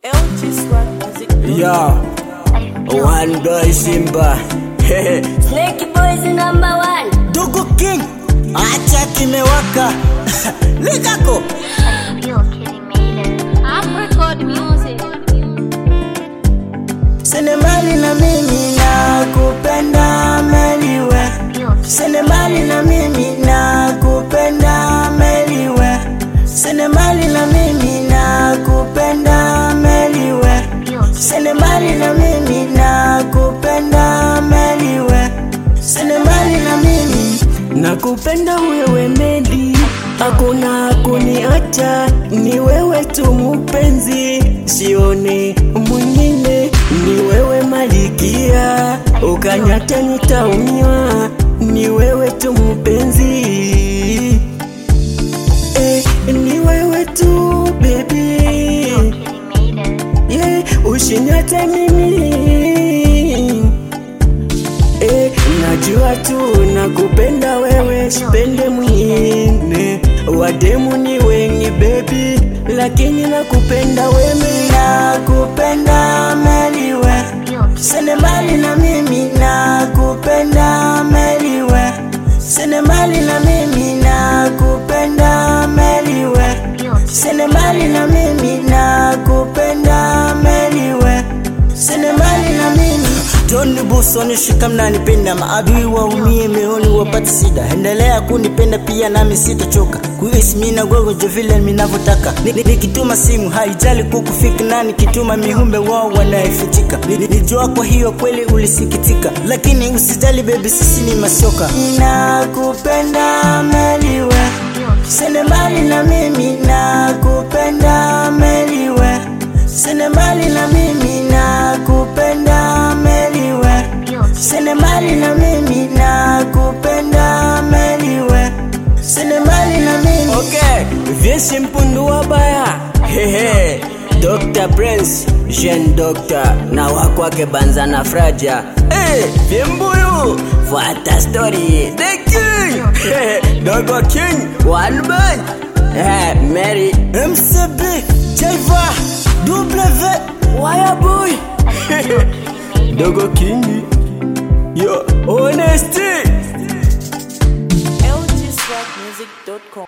Yo, one boy Simba. Snake Boys number one. Dugu King, acha kimewaka. Likako. You're kidding me. Apricot music. Senemali na mimi na kupenda meliwe. Senemali na mimi na kupenda meliwe. Senemali na mimi na kupenda meliwe. Senemali na mimi na kupenda meliwe. Senemali na mimi nakupenda wewe Medi, hakuna kuniacha, ni wewe tu mpenzi, sioni mwingine, ni wewe malikia, ukanyata nitaumia, ni wewe tu mpenzi eh, ni wewe tu baby yeah, ushinyate mimi eh, najua tu nakupenda wewe, sipende mwingine, wademu ni wengi baby, lakini nakupenda wewe, nakupenda meliwe, senemali na mimi nakupenda meliwe, senemali na mimi nakupenda meliwe, senemali na mimi nakupenda meliwe, senemali na mimi John Buso nishika mnanipenda, maadui waumie meoni wapate sida. Endelea kunipenda pia nami sitachoka kuishi mina gogo jo vile minavyotaka. Ni- ni- Nikituma simu haijali kukufika nani kituma mihumbe wao wanaefitika. Ni- ni- Nijua kwa hiyo kweli ulisikitika, lakini usijali baby, sisi ni masoka. Nakupenda meliwe, senemali na mimi nakupenda meliwe, senemali na mimi nakupenda meliwe, senemali na mimi nakupenda meliwe, senemali na mimi Okay, vyesi mpundu wabaya hehe Dr. Prince, Jean Doctor na wakwake Banza na Fraja hey, Vyembuyu, fuata story The King hey, Dogo King, One Man hey, Mary MCB, Jaiva, W, Wayaboy Dogo King Yo, Honesty lgswagmusic.com